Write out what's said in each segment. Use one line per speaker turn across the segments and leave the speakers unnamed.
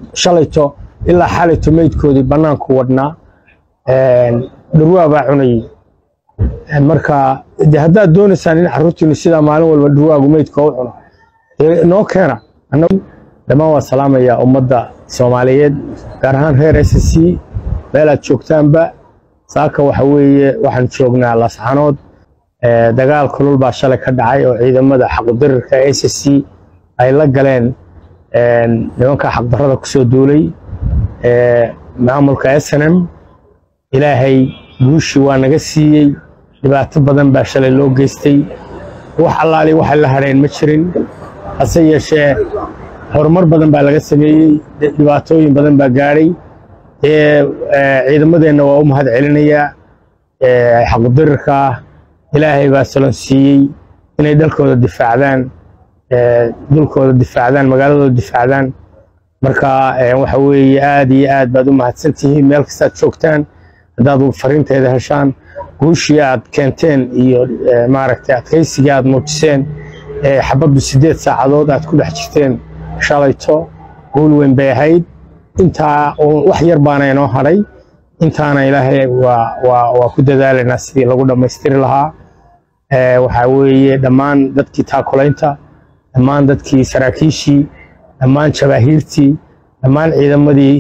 shalayto ilaa xalayto meydkoodii bannaanku wadhnaa dhurwaa baa cunayey marka de haddaad doonaysaan in carruurtiinu sidaa maalin walba dhurwaagu meydka u cuno dee noo keena annagu dhammaan waa salaamayaa ummadda soomaaliyeed gaar ahaan reer s c meelaad joogtaanba saaka waxa weeye waxaan joognaa lasxanood dagaal kulul baa shalay ka dhacay oo ciidamada xaqudirirka s c ay la galeen nimanka xaqdarrada kusoo duulay maamulka snm ilaahay guushii waa naga siiyey dhibaato badan baa shalay loo geystay wax allaali waxay la hadheen ma jirin hase yeeshee horumar badan baa laga sameeyey dhibaatooyin badan baa gaadhay ciidamadeenna waa u mahad celinayaa xaqudirirka ah ilaahay baa salon siiyey inay dalkooda difaacdaan dulkooda difaacdaan magaaladooda difaacdaan marka waxa weeye aad iyo aad baad u mahadsan tihiin meel kastaad joogtaan haddaad fariinteeda heshaan guushii aad keenteen iyo maaragtay adkaysigii aad muujiseen xabaddu siddeed saacadood aad ku dhex jirteen shalayto guul weyn bay ahayd intaa wax yar baana inoo hadhay intaana ilaahay waa ku dadaalaynaa sidii lagu dhammaystiri lahaa waxaa weeye dhammaan dadkii taakulaynta dhammaan dadkii saraakiishii dhammaan jabaahiirtii dhammaan ciidamadii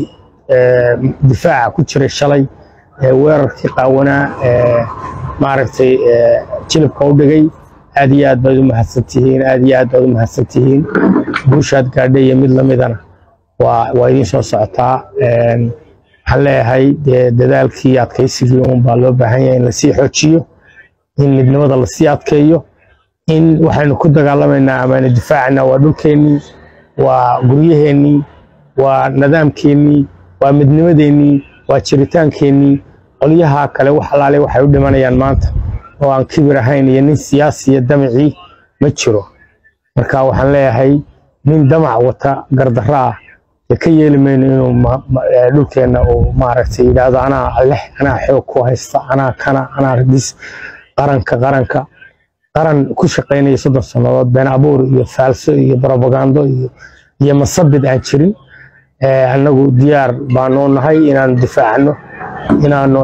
difaaca ku jiray shalay weerarkii qaawanaa maaragtay jilibka u dhigay aad iyo aad baad u mahadsan tihiin aad iyo aad baad u mahadsan tihiin guushaad gaadhay iyo mid lamidana waa waa idiin soo socotaa waxaan leeyahay dee dadaalkii adkaysigii uun baa loo baahan yahay in lasii xoojiyo in midnimada lasii adkeeyo in waxaynu ku dagaalamaynaa amaanu difaacana waa dhulkeennii waa guryaheennii waa nidaamkeennii waa midnimadeennii waa jiritaankeenii qolyaha kale wax alaale waxay u dhimanayaan maanta oo aan kibir ahayn iyo nin siyaasiya damacii ma jiro marka waxaan leeyahay nin damac wata gardarro ah dee ka yeeli mayno inuu dhulkeenna uu maaragtay yidhaahdo anaa leh anaa xoog ku haysta anaa kana anaa ridis qaranka qaranka qaran ku shaqaynaya soddon sannadood been abuur iyo faalso iyo brobagando iyo iyo masabid aan jirin annagu diyaar baanu nahay inaanu difaacno inaanu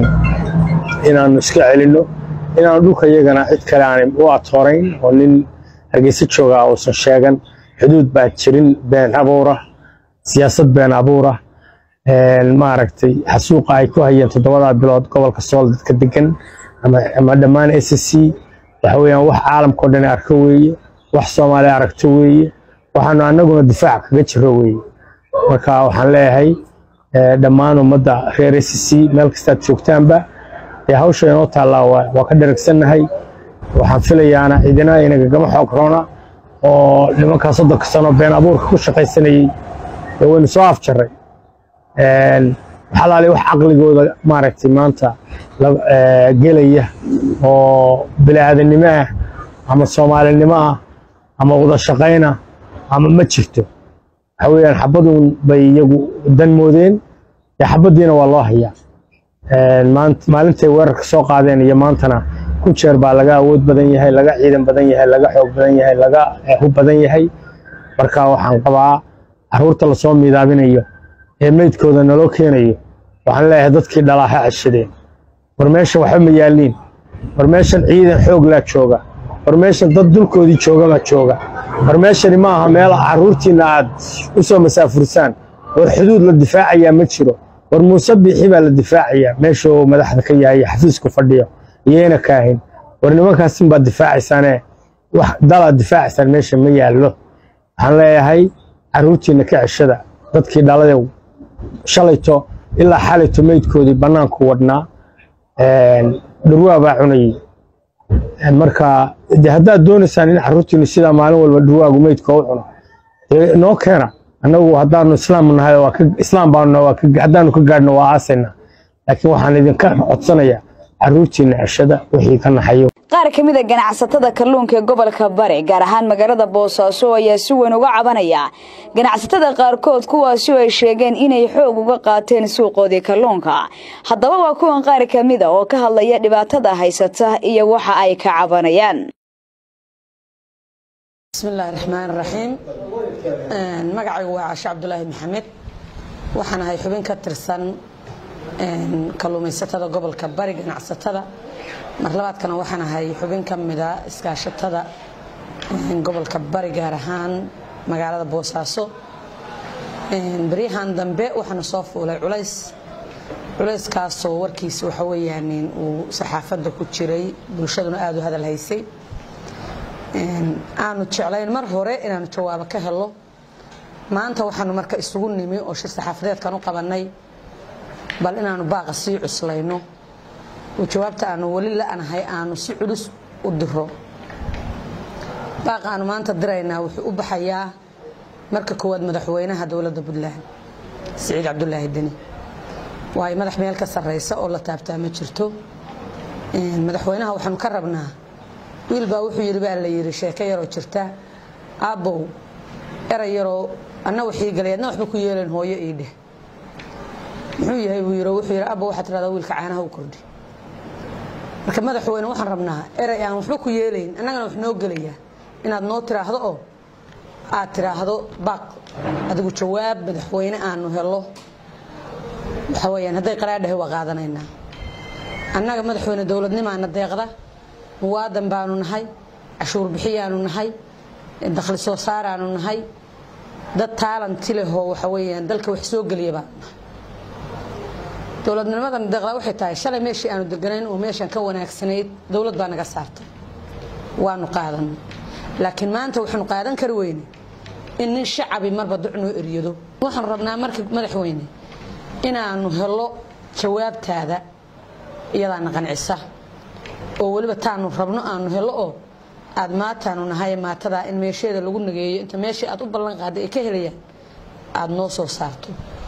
inaanu iska celinno inaanu dhulka iyagana cid kale aan u atoorayn oo nin hargeysa jooga uusan sheegan xuduud baa jirin been abuura siyaasad been abuura maaragtay xasuuqa ay ku hayeen toddobadaa bilood gobolka sool dadka degan ama dhammaan s c waxa weeyaan wax caalamkao dhan arko weeye wax soomaaliya aragto weeye waxaanu annaguna difaac kaga jiro weeye marka waxaan leeyahay dhammaan ummadda reer s c meel kastaad joogtaanba dee hawsha inoo taallaa waa ka dharagsannahay waxaan filayaana cidina inagagama xoog roona oo nimankaa soddonka sano been abuurka ku shaqaysanayey dee waynu soo afjarray waxalaali wax caqligooda maaragtay maanta gelaya oo bini'aadanimo ah ama soomaalinimo ah ama wada shaqayna ama ma jirto waxa weeyaan xabadun bay iyagu dan moodeen dee xabaddiina waa loo hayaa maalintay weerarka soo qaadeen iyo maantana ku jeer baa laga awood badan yahay laga ciidan badan yahay laga xoog badan yahay laga hub badan yahay marka waxaan qabaa carruurta lasoo miidaabinayo ee meydkooda naloo keenayo waxaan leeyahay dadkii dhalaa ha ceshadeen war meeshan waxba ma yaalliin war meeshan ciidan xoog laa jooga war meeshan dad dulkoodii jooga baa jooga war meeshani ma aha meel carruurtiinna aad u soo masaafursaan war xuduud la difaacayaa ma jiro war muuse biixi baa la difaacayaa meesha uu madaxda ka yahay xafiisku fadhiyo iyayna kaahin war nimankaasin baad difaacaysaane wax dalaad difaacaysaan meesha ma yaallo waxaan leeyahay carruurtiinna ka ceshada dadkii dhaladew shalayto ilaa xalayto meydkoodii bannaanku wadhnaa dhurwaa baa cunayey marka de haddaad doonaysaan in carruurtiinu sidaa maalin walba dhurwaagu meydka u cuno dee noo keena annagu haddaanu islaam nahay waa ka islaam baanu waa ka haddaanu ka gaadhno waa aasayna laakiin waxaan idinka codsanayaa carruurtiina ceshada wixii ka naxayo
qaar ka mid a ganacsatada kalluunka ee gobolka bari gaar ahaan magaalada boosaaso ayaa si weyn uga cabanaya ganacsatada qaarkood kuwaasi oo ay sheegeen inay xoog uga qaateen suuqoodii kalluunka haddaba waa kuwan qaar ka mid a oo ka hadlaya dhibaatada haysata iyo waxa ay ka cabanayaan
bismillahi raxmaan raxiim magacaygu waa cashe cabdulaahi maxamed waxaan ahay xubin ka tirsan kalluumaysatada gobolka bari ganacsatada mar labaadkana waxaan ahay xubin ka mida iskaashatada gobolka bari gaar ahaan magaalada boosaaso baryahan dambe waxaana soo fuulay culays culayskaasoo warkiisa waxa weyaan uu saxaafadda ku jiray bulshaduna aada u hadal haysay aanu jeclayn mar hore inaanu jawaabo ka helo maanta waxaanu marka isugu nimi oo shir saxaafadeedkan u qabanay bal inaanu baaqa sii cuslayno oo jawaabta aanu weli la-nahay aanu si culus u diro baaqa aanu maanta diraynaa wuxuu u baxayaa marka koowaad madaxweynaha dowladda puntland siciid cabdulaahi deni waayo madax meel ka sarreysa oo la taabtaa ma jirto madaxweynaha waxaanu ka rabnaa wiil baa wuxuu yidhi baa la yidhi sheeko yaroo jirta aabbow eray yaroo anna waxii galay adna waxba ku yeelayn hooyo ii dheh muxuu yahay buu yidhi wuxuu yidhi abba waxaad tirahdaa wiilka caanaha u kordhi marka madaxweyne waxaan rabnaa eray aan waxba ku yeelayn annagana wax noo gelayaa inaad noo tiraahdo oo aad tiraahdo baaq adigu jawaab madaxweyne aanu helo waxa weyaan hadday qaraadhahay waa qaadanaynaa annaga madaxweyne dowladnimaana deeqda muwaadan baanu nahay cashuur bixiyaanu nahay dakhli soo saaraanu nahay dad taalanti lehoo waxa weyaan dalka wax soo geliya baanu nahay dowladnimadan deeqda waxay tahay shalay meeshii aanu deganayn oo meeshan ka wanaagsanayd dowlad baa naga saartay waanu qaadanay laakiin maanta waxaanu qaadan kari weyne in nin shacabi marba duc noo eryado waxaanu rabnaa marka madaxweyne inaanu helo jawaabtaada iyadaana qancisa oo weliba taanu rabno aanu helo oo aad maataanu nahay maatadaa in meesheeda lagu nageeyo inta meeshii aad u ballan qaaday ay ka helayaan aada noo soo saarto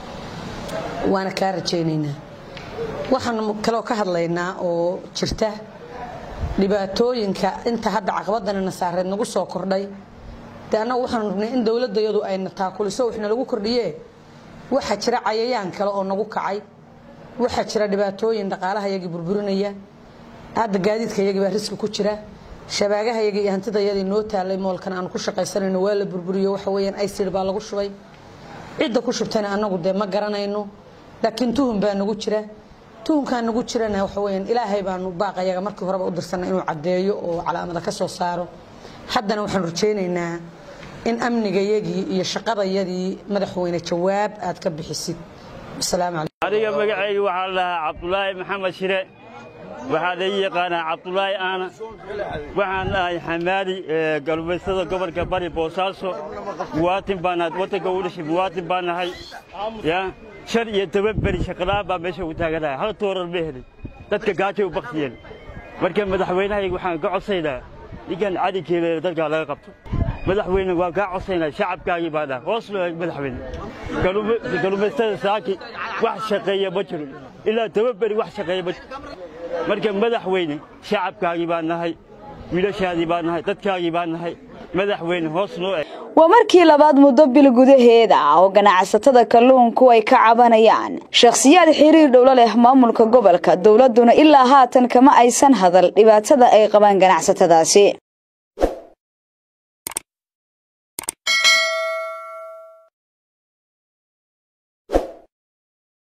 waana kaa rajaynaynaa waxaanu kaloo ka hadlaynaa oo jirta dhibaatooyinka inta hadda caqabadana nasaareed nagu soo kordhay dee annagu waxaanu rabnay in dowladayadu ayna taakuliso waxna lagu kordhiye waxaa jira cayayaan kale oo nagu kacay waxaa jira dhibaatooyin dhaqaalaha yagii burburinaya hadda gaadiidka yagii baa riski ku jira shabaagaha yagii iyo hantidayadii noo taalay moolkan aanu ku shaqaysanayno waa la burburiyo waxa weyaan icid baa lagu shubay cidda ku shubtayna annagu dee ma garanayno laakiin tuhun baa nagu jira tuhunkaa nagu jirana waxa weyaan ilaahay baanu baaqayaga markii horeba u dirsanay inuu caddeeyo oo calaamada ka soo saaro haddana waxaanu rajaynaynaa in amnigayagii iyo shaqadayadii madaxweyne jawaab aad ka bixisid
adiga magacayga waxaa la dhahaa cabdulaahi maxamed shire waxaa laii yaqaanaa cabdulaahi aana waxaan ahay xamaali galbeystada gobolka bari boosaaso muwaatin baan nahay waddanka u dhashay muwaatin baan nahay ya shan iyo toban beri shaqalaan baa meesha ugu taaganahay hal toorar ma helin dadka gaajay u baktiyeen marka madaxweynahayga waxaan ka codsaynaa ninkan cadinkeeda dadkaa laga qabto madaxweyne waan kaa codsaynaa shacabkaagii baa dhaha hoos loo eeg madaxweyne galumaystada saaki wax shaqeeya ma jiro ilaa toban beri wax shaqeeya ma jiro marka madaxweyne shacabkaagii baa nahay wiilashaadii baa nahay dadkaagii baa nahay madaxweyne hoos loo eeg
waa markii labaad muddo bil gudaheeda oo ganacsatada kalluunku ay ka cabanayaan shakhsiyaad xiriir dhowlo leh maamulka gobolka dowladduna ilaa haatan kama aysan hadal dhibaatada ay qabaan ganacsatadaasi